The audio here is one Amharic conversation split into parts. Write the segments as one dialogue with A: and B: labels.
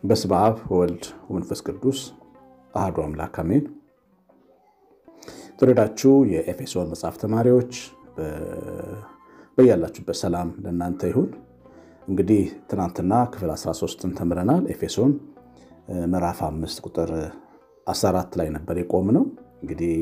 A: በስመ አብ ወወልድ ወመንፈስ ቅዱስ አሐዱ አምላክ አሜን። የተወደዳችሁ የኤፌሶን መጽሐፍ ተማሪዎች በያላችሁበት ሰላም ለእናንተ ይሁን። እንግዲህ ትናንትና ክፍል 13ን ተምረናል። ኤፌሶን ምዕራፍ 5 ቁጥር 14 ላይ ነበር የቆምነው። እንግዲህ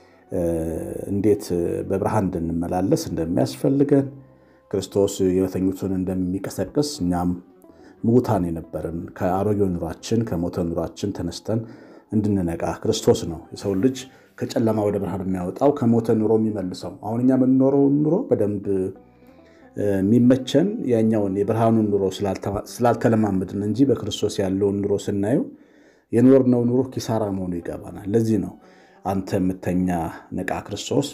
A: እንዴት በብርሃን እንድንመላለስ እንደሚያስፈልገን ክርስቶስ የተኙትን እንደሚቀሰቅስ እኛም ሙታን የነበርን ከአሮጌው ኑሯችን ከሞተ ኑሯችን ተነስተን እንድንነቃ ክርስቶስ ነው የሰው ልጅ ከጨለማ ወደ ብርሃን የሚያወጣው ከሞተ ኑሮ የሚመልሰው። አሁን እኛ የምንኖረውን ኑሮ በደንብ የሚመቸን ያኛውን የብርሃኑን ኑሮ ስላልተለማመድን እንጂ በክርስቶስ ያለውን ኑሮ ስናየው የኖርነው ኑሮ ኪሳራ መሆኑ ይገባናል። ለዚህ ነው አንተ የምተኛ ንቃ፣ ክርስቶስ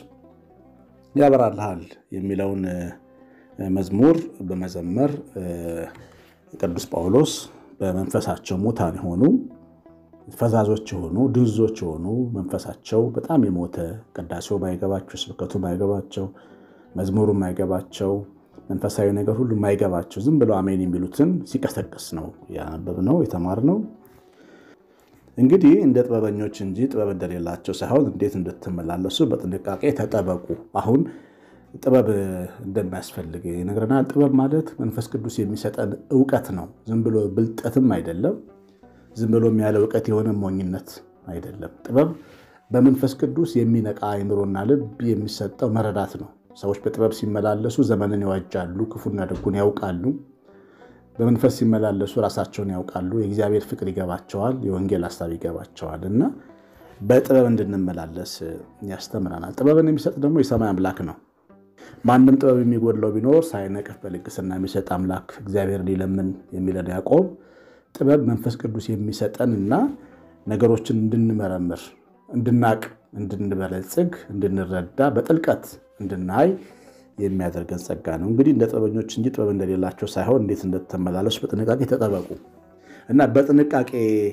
A: ያበራልሃል የሚለውን መዝሙር በመዘመር ቅዱስ ጳውሎስ በመንፈሳቸው ሙታን የሆኑ ፈዛዞች የሆኑ ድንዞች የሆኑ መንፈሳቸው በጣም የሞተ ቅዳሴው ማይገባቸው፣ ስብከቱ ማይገባቸው፣ መዝሙሩ ማይገባቸው፣ መንፈሳዊ ነገር ሁሉ ማይገባቸው ዝም ብለው አሜን የሚሉትን ሲቀሰቅስ ነው ያነበብነው የተማርነው። እንግዲህ እንደ ጥበበኞች እንጂ ጥበብ እንደሌላቸው ሳይሆን እንዴት እንድትመላለሱ በጥንቃቄ ተጠበቁ። አሁን ጥበብ እንደሚያስፈልግ ይነግረናል። ጥበብ ማለት መንፈስ ቅዱስ የሚሰጠን እውቀት ነው። ዝም ብሎ ብልጠትም አይደለም። ዝም ብሎም ያለ እውቀት የሆነ ሞኝነት አይደለም። ጥበብ በመንፈስ ቅዱስ የሚነቃ አይምሮና ልብ የሚሰጠው መረዳት ነው። ሰዎች በጥበብ ሲመላለሱ ዘመንን ይዋጃሉ፣ ክፉና ደጉን ያውቃሉ። በመንፈስ ሲመላለሱ ራሳቸውን ያውቃሉ፣ የእግዚአብሔር ፍቅር ይገባቸዋል፣ የወንጌል ሀሳብ ይገባቸዋል እና በጥበብ እንድንመላለስ ያስተምረናል። ጥበብን የሚሰጥ ደግሞ የሰማይ አምላክ ነው። ማንም ጥበብ የሚጎድለው ቢኖር ሳይነቅፍ በልግስና የሚሰጥ አምላክ እግዚአብሔር ሊለምን የሚለን ያዕቆብ ጥበብ መንፈስ ቅዱስ የሚሰጠን እና ነገሮችን እንድንመረምር፣ እንድናቅ፣ እንድንበለጽግ፣ እንድንረዳ፣ በጥልቀት እንድናይ የሚያደርገን ጸጋ ነው። እንግዲህ እንደ ጥበበኞች እንጂ ጥበብ እንደሌላቸው ሳይሆን እንዴት እንደተመላለሱ በጥንቃቄ ተጠበቁ እና በጥንቃቄ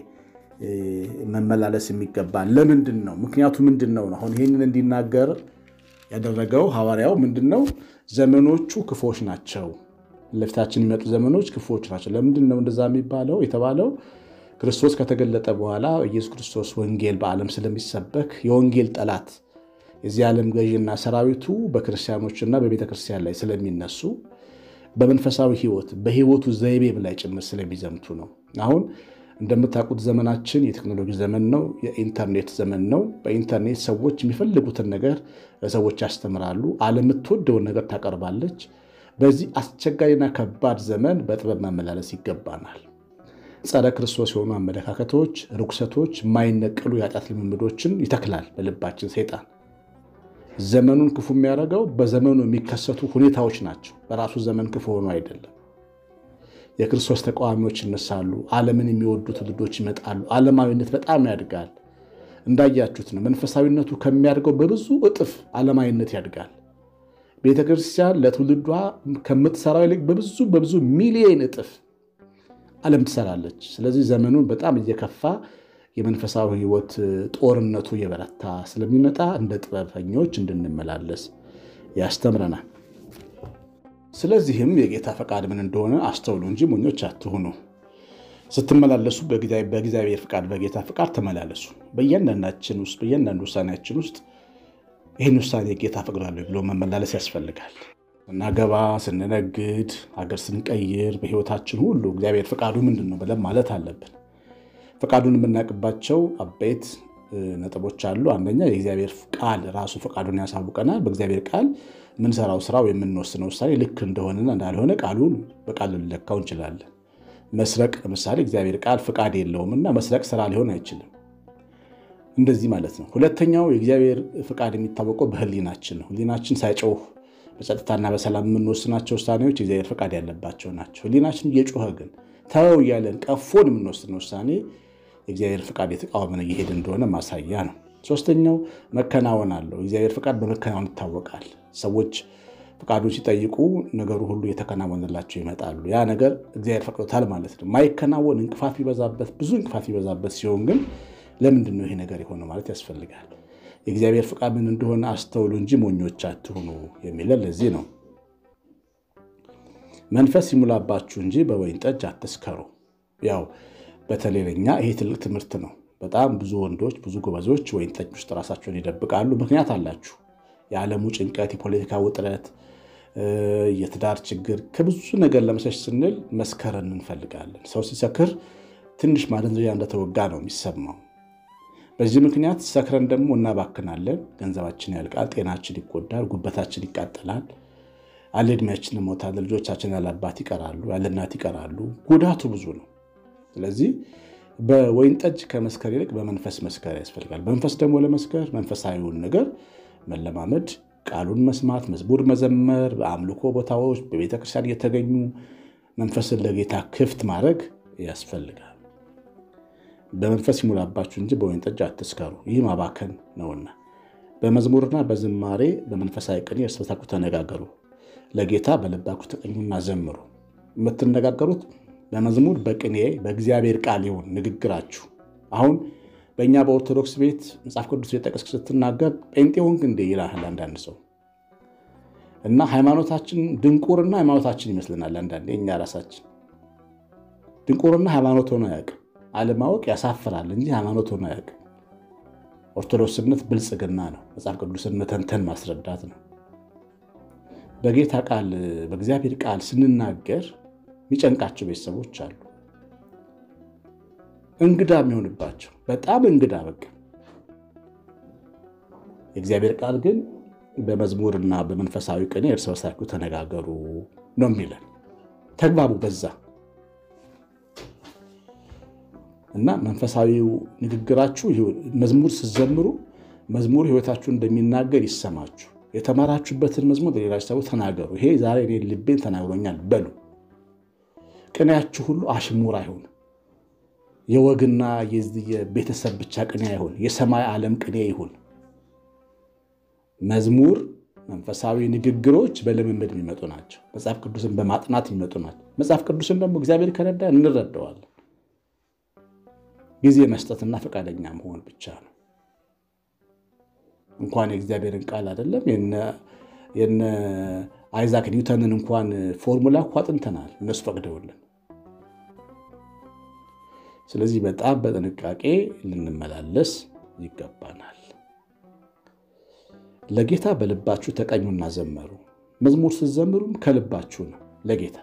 A: መመላለስ የሚገባ ለምንድን ነው? ምክንያቱ ምንድን ነው? አሁን ይህንን እንዲናገር ያደረገው ሐዋርያው ምንድን ነው? ዘመኖቹ ክፉዎች ናቸው ለፊታችን የሚመጡ ዘመኖች ክፉዎች ናቸው። ለምንድን ነው እንደዛ የሚባለው የተባለው? ክርስቶስ ከተገለጠ በኋላ ኢየሱስ ክርስቶስ ወንጌል በዓለም ስለሚሰበክ የወንጌል ጠላት የዚህ ዓለም ገዥና ሰራዊቱ በክርስቲያኖችና በቤተ ክርስቲያን ላይ ስለሚነሱ በመንፈሳዊ ሕይወት በሕይወቱ ዘይቤም ላይ ጭምር ስለሚዘምቱ ነው። አሁን እንደምታውቁት ዘመናችን የቴክኖሎጂ ዘመን ነው። የኢንተርኔት ዘመን ነው። በኢንተርኔት ሰዎች የሚፈልጉትን ነገር ሰዎች ያስተምራሉ። ዓለም የምትወደውን ነገር ታቀርባለች። በዚህ አስቸጋሪና ከባድ ዘመን በጥበብ መመላለስ ይገባናል። ጸረ ክርስቶስ የሆኑ አመለካከቶች፣ ርኩሰቶች፣ የማይነቀሉ የኃጢአት ልምምዶችን ይተክላል በልባችን ሰይጣን። ዘመኑን ክፉ የሚያደርገው በዘመኑ የሚከሰቱ ሁኔታዎች ናቸው። በራሱ ዘመን ክፉ ሆኖ አይደለም። የክርስቶስ ተቃዋሚዎች ይነሳሉ። ዓለምን የሚወዱ ትውልዶች ይመጣሉ። ዓለማዊነት በጣም ያድጋል። እንዳያችሁት ነው። መንፈሳዊነቱ ከሚያድገው በብዙ እጥፍ ዓለማዊነት ያድጋል። ቤተ ክርስቲያን ለትውልዷ ከምትሰራው ይልቅ በብዙ በብዙ ሚሊዮን እጥፍ ዓለም ትሰራለች። ስለዚህ ዘመኑን በጣም እየከፋ የመንፈሳዊ ሕይወት ጦርነቱ እየበረታ ስለሚመጣ እንደ ጥበበኞች እንድንመላለስ ያስተምረናል። ስለዚህም የጌታ ፈቃድ ምን እንደሆነ አስተውሉ እንጂ ሞኞች አትሁኑ። ስትመላለሱ በእግዚአብሔር ፈቃድ በጌታ ፈቃድ ተመላለሱ። በእያንዳንዳችን ውስጥ በእያንዳንዱ ውሳኔያችን ውስጥ ይህን ውሳኔ ጌታ ፈቅዳለሁ ብሎ መመላለስ ያስፈልጋል። ስናገባ፣ ስንነግድ፣ ሀገር ስንቀይር፣ በህይወታችን ሁሉ እግዚአብሔር ፈቃዱ ምንድን ነው ብለን ማለት አለብን። ፈቃዱን የምናውቅባቸው አበይት ነጥቦች አሉ። አንደኛ የእግዚአብሔር ቃል ራሱ ፈቃዱን ያሳውቀናል። በእግዚአብሔር ቃል የምንሰራው ስራ የምንወስነው ውሳኔ ልክ እንደሆነና እንዳልሆነ ቃሉን በቃል ልንለካው እንችላለን። መስረቅ ለምሳሌ እግዚአብሔር ቃል ፈቃድ የለውም እና መስረቅ ስራ ሊሆን አይችልም። እንደዚህ ማለት ነው። ሁለተኛው የእግዚአብሔር ፈቃድ የሚታወቀው በህሊናችን ነው። ህሊናችን ሳይጮህ በጸጥታና በሰላም የምንወስናቸው ውሳኔዎች የእግዚአብሔር ፈቃድ ያለባቸው ናቸው። ህሊናችን እየጮኸ ግን ተወው እያለን ቀፎን የምንወስነው ውሳኔ የእግዚአብሔር ፈቃድ የተቃወመን እየሄድ እንደሆነ ማሳያ ነው። ሶስተኛው መከናወን አለው። የእግዚአብሔር ፈቃድ በመከናወን ይታወቃል። ሰዎች ፈቃዱን ሲጠይቁ ነገሩ ሁሉ የተከናወንላቸው ይመጣሉ። ያ ነገር እግዚአብሔር ፈቅዶታል ማለት ነው። ማይከናወን እንቅፋት ቢበዛበት ብዙ እንቅፋት ቢበዛበት ሲሆን ግን ለምንድን ነው ይሄ ነገር የሆነ ማለት ያስፈልጋል። የእግዚአብሔር ፈቃድ ምን እንደሆነ አስተውሉ እንጂ ሞኞች አትሁኑ የሚለን ለዚህ ነው። መንፈስ ይሙላባችሁ እንጂ በወይን ጠጅ አትስከሩ። ያው በተለይ ለኛ ይሄ ትልቅ ትምህርት ነው። በጣም ብዙ ወንዶች ብዙ ጎበዞች ወይን ጠጅ ውስጥ ራሳቸውን ይደብቃሉ። ምክንያት አላችሁ። የዓለሙ ጭንቀት፣ የፖለቲካ ውጥረት፣ የትዳር ችግር ከብዙ ነገር ለመሸሽ ስንል መስከረን እንፈልጋለን። ሰው ሲሰክር ትንሽ ማደንዘዣ እንደተወጋ ነው የሚሰማው። በዚህ ምክንያት ሰክረን ደግሞ እናባክናለን። ገንዘባችን ያልቃል፣ ጤናችን ይጎዳል፣ ጉበታችን ይቃጠላል፣ አለ ዕድሜያችን እንሞታለን። ልጆቻችን ያለ አባት ይቀራሉ፣ ያለ እናት ይቀራሉ። ጉዳቱ ብዙ ነው። ስለዚህ በወይን ጠጅ ከመስከር ይልቅ በመንፈስ መስከር ያስፈልጋል። በመንፈስ ደግሞ ለመስከር መንፈሳዊውን ነገር መለማመድ፣ ቃሉን መስማት፣ መዝሙር መዘመር፣ በአምልኮ ቦታዎች በቤተክርስቲያን እየተገኙ መንፈስን ለጌታ ክፍት ማድረግ ያስፈልጋል። በመንፈስ ይሙላባችሁ እንጂ በወይን ጠጅ አትስከሩ፣ ይህ ማባከን ነውና። በመዝሙርና በዝማሬ በመንፈሳዊ ቅኔ እርስ በርሳችሁ ተነጋገሩ፣ ለጌታ በልባችሁ ተቀኙና ዘምሩ። የምትነጋገሩት በመዝሙር በቅኔ በእግዚአብሔር ቃል ይሁን ንግግራችሁ። አሁን በእኛ በኦርቶዶክስ ቤት መጽሐፍ ቅዱስ የጠቀስክ ስትናገር ጴንጤ ሆንክ እንዴ ይላል አንዳንድ ሰው እና ሃይማኖታችን ድንቁርና ሃይማኖታችን ይመስለናል። አንዳንዴ እኛ ራሳችን ድንቁርና ሃይማኖት ሆኖ አያውቅም። አለማወቅ ያሳፍራል እንጂ ሃይማኖት ሆኖ አያውቅም። ኦርቶዶክስነት ብልጽግና ነው። መጽሐፍ ቅዱስን መተንተን ማስረዳት ነው። በጌታ ቃል በእግዚአብሔር ቃል ስንናገር የሚጨንቃቸው ቤተሰቦች አሉ። እንግዳ የሚሆንባቸው በጣም እንግዳ በቃ። የእግዚአብሔር ቃል ግን በመዝሙርና በመንፈሳዊ ቅኔ እርስ በርሳችሁ ተነጋገሩ ነው የሚለን። ተግባቡ በዛ እና መንፈሳዊው ንግግራችሁ መዝሙር ስትዘምሩ መዝሙር ሕይወታችሁ እንደሚናገር ይሰማችሁ። የተማራችሁበትን መዝሙር ለሌላች ሰው ተናገሩ። ይሄ ዛሬ እኔ ልቤን ተናግሮኛል በሉ። ቅኔያችሁ ሁሉ አሽሙር አይሁን። የወግና የቤተሰብ ብቻ ቅኔ አይሁን። የሰማይ ዓለም ቅኔ ይሁን። መዝሙር፣ መንፈሳዊ ንግግሮች በልምምድ የሚመጡ ናቸው። መጽሐፍ ቅዱስን በማጥናት የሚመጡ ናቸው። መጽሐፍ ቅዱስን ደግሞ እግዚአብሔር ከረዳ እንረዳዋለን። ጊዜ መስጠትና ፈቃደኛ መሆን ብቻ ነው። እንኳን የእግዚአብሔርን ቃል አይደለም የነ አይዛክ ኒውተንን እንኳን ፎርሙላ እኮ አጥንተናል እነሱ ፈቅደውልን። ስለዚህ በጣም በጥንቃቄ ልንመላለስ ይገባናል። ለጌታ በልባችሁ ተቀኙና ዘመሩ። መዝሙር ስትዘምሩም ከልባችሁ ነው ለጌታ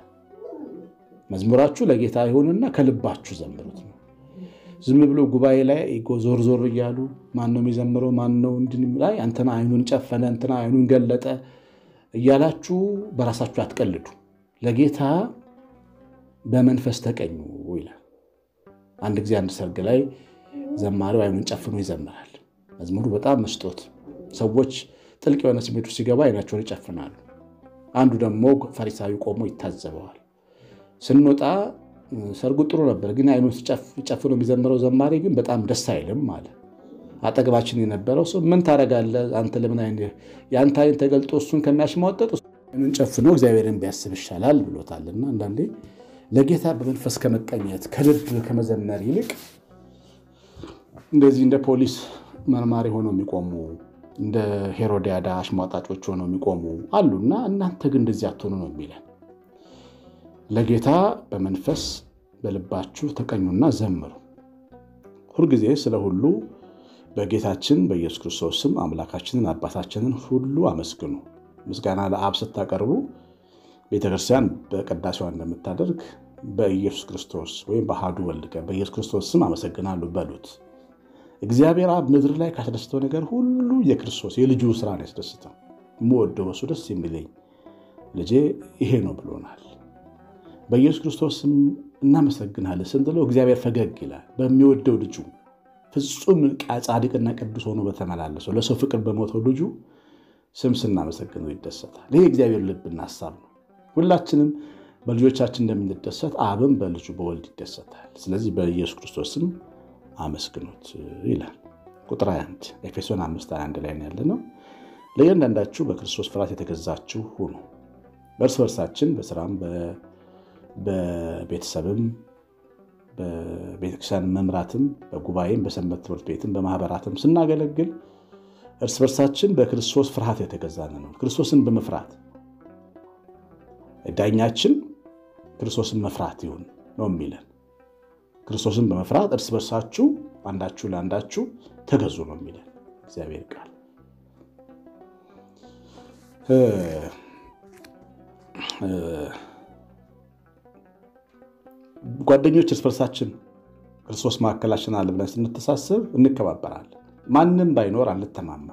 A: መዝሙራችሁ ለጌታ ይሁንና ከልባችሁ ዘምሩት ነው። ዝም ብሎ ጉባኤ ላይ ዞር ዞር እያሉ ማን ነው የሚዘምረው? ማን ነው እንድን ላይ እንትና አይኑን ጨፈነ፣ እንትና አይኑን ገለጠ እያላችሁ በራሳችሁ አትቀልዱ። ለጌታ በመንፈስ ተቀኙ ይላል። አንድ ጊዜ አንድ ሰርግ ላይ ዘማሪው አይኑን ጨፍኖ ይዘምራል። መዝሙሩ በጣም መስጦት፣ ሰዎች ጥልቅ የሆነ ስሜቱ ሲገባ አይናቸውን ይጨፍናሉ። አንዱ ደግሞ ፈሪሳዊ ቆሞ ይታዘበዋል። ስንወጣ ሰርጉ ጥሩ ነበር፣ ግን አይኑ ጨፍኖ የሚዘምረው ዘማሪ ግን በጣም ደስ አይልም አለ። አጠገባችን የነበረው ሰው ምን ታደርጋለህ አንተ ለምን የአንተ አይን ተገልጦ እሱን ከሚያሽሟጠጥ አይኑን ጨፍኖ እግዚአብሔርን ቢያስብ ይሻላል ብሎታልና አንዳንዴ ለጌታ በመንፈስ ከመቀኘት ከልብ ከመዘመር ይልቅ እንደዚህ እንደ ፖሊስ መርማሪ ሆነው የሚቆሙ እንደ ሄሮዲያዳ አሽሟጣጮች ሆነው የሚቆሙ አሉና እናንተ ግን እንደዚህ አትሆኑ ነው የሚለን። ለጌታ በመንፈስ በልባችሁ ተቀኙና ዘምሩ። ሁልጊዜ ስለ ሁሉ በጌታችን በኢየሱስ ክርስቶስ ስም አምላካችንን አባታችንን ሁሉ አመስግኑ። ምስጋና ለአብ ስታቀርቡ ቤተክርስቲያን በቅዳሴዋ እንደምታደርግ በኢየሱስ ክርስቶስ ወይም በአሐዱ ወልድ በኢየሱስ ክርስቶስ ስም አመሰግናለሁ በሉት። እግዚአብሔር አብ ምድር ላይ ካስደስተው ነገር ሁሉ የክርስቶስ የልጁ ስራ ነው ያስደስተው። የምወደው በሱ ደስ የሚለኝ ልጄ ይሄ ነው ብሎናል። በኢየሱስ ክርስቶስ ስም እናመሰግናለን ስንለው እግዚአብሔር ፈገግ ይላል። በሚወደው ልጁ ፍጹም ጻድቅና ቅዱስ ሆኖ በተመላለሰው ለሰው ፍቅር በሞተው ልጁ ስም ስናመሰግነው ይደሰታል። ይሄ እግዚአብሔር ልብና ሀሳብ ነው። ሁላችንም በልጆቻችን እንደምንደሰት አብም በልጁ በወልድ ይደሰታል። ስለዚህ በኢየሱስ ክርስቶስ ስም አመስግኑት ይላል። ቁጥር 21 ኤፌሶን 5 21 ላይ ያለ ነው። ለእያንዳንዳችሁ በክርስቶስ ፍርሃት የተገዛችሁ ሁኑ። በእርስ በርሳችን በስራም በቤተሰብም በቤተክርስቲያን መምራትም በጉባኤም በሰንበት ትምህርት ቤትም በማህበራትም ስናገለግል እርስ በርሳችን በክርስቶስ ፍርሃት የተገዛን ነው። ክርስቶስን በመፍራት ዳኛችን ክርስቶስን መፍራት ይሁን ነው የሚለን። ክርስቶስን በመፍራት እርስ በርሳችሁ አንዳችሁ ለአንዳችሁ ተገዙ ነው የሚለን እግዚአብሔር ቃል። ጓደኞች እርስ በርሳችን ክርስቶስ መካከላችን አለ ብለን ስንተሳሰብ እንከባበራለን። ማንም ባይኖር አንተማማ።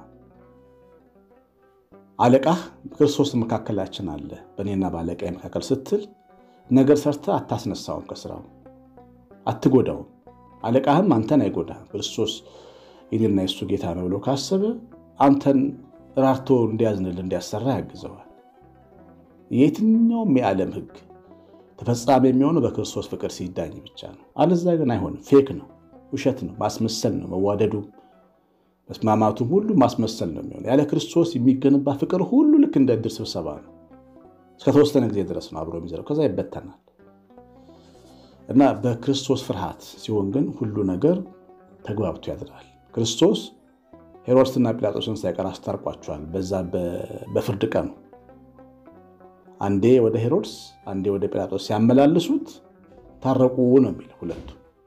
A: አለቃህ ክርስቶስ መካከላችን አለ በእኔና በአለቃ መካከል ስትል ነገር ሰርተህ አታስነሳውም፣ ከስራው አትጎዳውም። አለቃህም አንተን አይጎዳም። ክርስቶስ የኔና የሱ ጌታ ነው ብሎ ካሰበ አንተን ራርቶ እንዲያዝንል እንዲያሰራ ያግዘዋል። የትኛውም የዓለም ሕግ ተፈጻሚ የሚሆነው በክርስቶስ ፍቅር ሲዳኝ ብቻ ነው። አለዛ ግን አይሆንም። ፌክ ነው፣ ውሸት ነው፣ ማስመሰል ነው። መዋደዱ መስማማቱም ሁሉ ማስመሰል ነው የሚሆነው። ያለ ክርስቶስ የሚገነባ ፍቅር ሁሉ ልክ እንደ ዕድር ስብሰባ ነው። እስከተወሰነ ጊዜ ድረስ ነው አብሮ የሚዘረው፣ ከዛ ይበተናል። እና በክርስቶስ ፍርሃት ሲሆን ግን ሁሉ ነገር ተግባብቶ ያድራል። ክርስቶስ ሄሮድስና ጲላጦስን ሳይቀር አስታርቋቸዋል። በዛ በፍርድ ቀኑ አንዴ ወደ ሄሮድስ አንዴ ወደ ጲላጦስ ሲያመላልሱት ታረቁ ነው የሚለው። ሁለቱ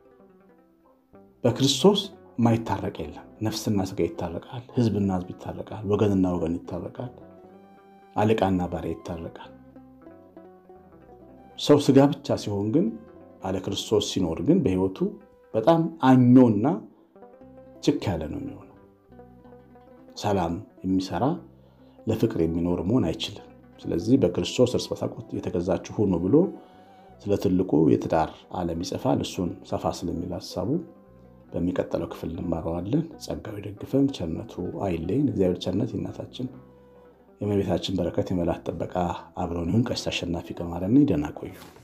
A: በክርስቶስ ማይታረቅ የለም። ነፍስና ስጋ ይታረቃል። ሕዝብና ሕዝብ ይታረቃል። ወገንና ወገን ይታረቃል። አለቃና ባሪያ ይታረቃል። ሰው ስጋ ብቻ ሲሆን ግን አለ ክርስቶስ ሲኖር ግን በሕይወቱ በጣም አኞና ችክ ያለ ነው የሚሆነው። ሰላም የሚሰራ ለፍቅር የሚኖር መሆን አይችልም። ስለዚህ በክርስቶስ እርስ በርሳችሁ የተገዛችሁ ሁኑ ብሎ ስለ ትልቁ የትዳር ዓለም ይጽፋል። እሱን ሰፋ ስለሚል ሀሳቡ በሚቀጥለው ክፍል እንማረዋለን። ጸጋው ይደግፈን፣ ቸርነቱ አይለይን። እግዚአብሔር ቸርነት የእናታችን የእመቤታችን በረከት የመላእክት ጥበቃ አብረውን ይሁን። ቀሲስ አሸናፊ ገማርያም ነኝ። ደህና ቆዩ።